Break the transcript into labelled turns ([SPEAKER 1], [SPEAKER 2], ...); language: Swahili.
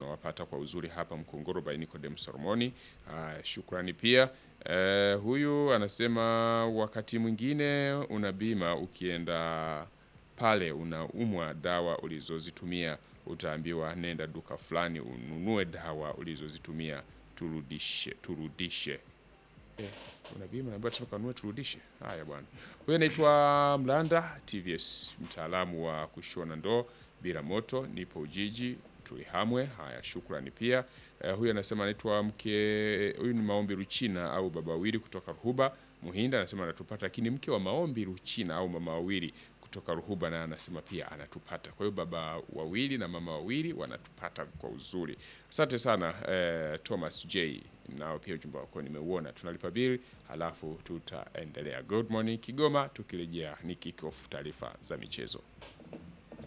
[SPEAKER 1] tunawapata kwa uzuri hapa Mkongoro by Nicodem Solomoni. Haya, shukrani pia. Eh, huyu anasema wakati mwingine una bima ukienda pale unaumwa dawa ulizozitumia utaambiwa nenda duka fulani ununue dawa ulizozitumia turudishe turudishe Eh, una bima ambayo tunakanunua turudishe. Haya bwana. Huyu anaitwa Mlanda TVS, mtaalamu wa kushona ndoo bila moto, nipo Ujiji Tulihamwe. Haya, shukrani pia. Eh, huyu anasema anaitwa mke, huyu ni Maombi Ruchina au baba wawili kutoka Ruhuba Muhinda, anasema anatupata, lakini mke wa Maombi Ruchina au mama wawili kutoka Ruhuba na anasema pia anatupata. Kwa hiyo baba wawili na mama wawili wanatupata kwa uzuri. Asante sana eh, Thomas J, nao pia ujumbe wako nimeuona. Tunalipa bili halafu tutaendelea. Good morning Kigoma, tukirejea ni kick off taarifa za michezo.